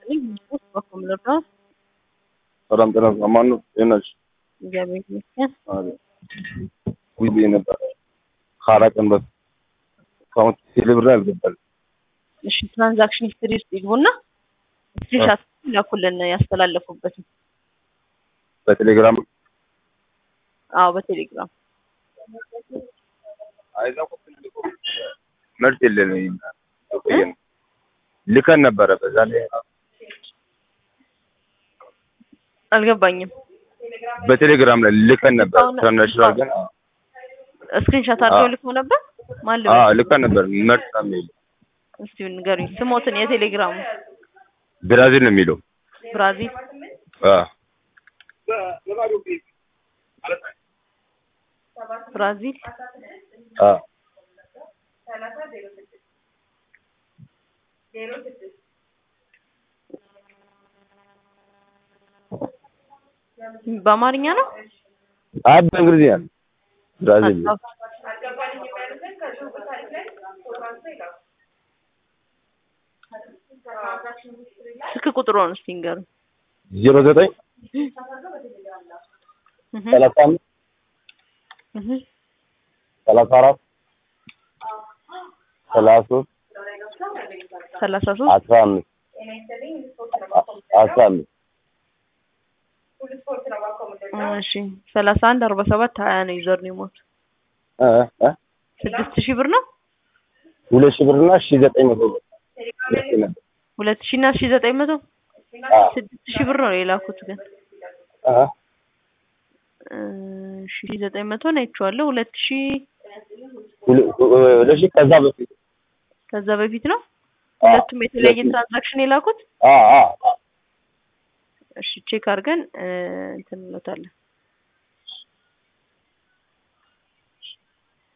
በኩል ልርዳው? ሰላም ጤና አማን ነው ጤናሽ? እግዚአብሔር ይመስገን። ውይ ብዬ ነበር ከአራት ቀን በፊት አካውንት ቴሌብር አልገባል። እሺ ትራንዛክሽን ሂስትሪ ውስጥ ይግቡና ስክሪንሻት ላኩልን ያስተላለፉበትን። በቴሌግራም አዎ በቴሌግራም መልስ የለንም ቆየን ልከን ነበረ በዛ ላይ አልገባኝም። በቴሌግራም ላይ ልከን ነበር ኢንተርናሽናል ግን ስክሪንሻት አድርገው ልከው ነበር። ማን አ ልበል? ልከን ነበር መልስ ነው የሚለው እስቲ ንገሩኝ ስሞትን የቴሌግራሙ ብራዚል ነው የሚለው ብራዚል አ ብራዚል አ በአማርኛ ነው። አይ በእንግሊዝኛ ነው ብራዚል ነው። ስልክ ቁጥሩን እስቲ ንገሩኝ። ዜሮ ዘጠኝ እህ ሰላሳ አምስት እህ ሰላሳ አራት ሰላሳ ሶስት ሰላሳ ሶስት አስራ አምስት አስራ አምስት እሺ ሰላሳ አንድ አርባ ሰባት ሀያ ነው ዩዘር ኔሞት እ እ ስድስት ሺህ ብር ነው። ሁለት ሺህ ብርና ሺህ ዘጠኝ መቶ ብር ልክ ነበር። ሁለት ሺህ እና ሺህ ዘጠኝ መቶ አ ስድስት ሺህ ብር ነው የላኩት ግን አ እ ሺህ ዘጠኝ መቶ ነው አይቼዋለሁ። ሁለት ሺህ ሁለ- ሁለት ሺህ ከዛ በፊት ከዛ በፊት ነው። አ ሁለቱም የተለያየ ትራንዛክሽን የላኩት። አ አ አ እሺ ቼክ አድርገን እ እንትን እንሎታለን።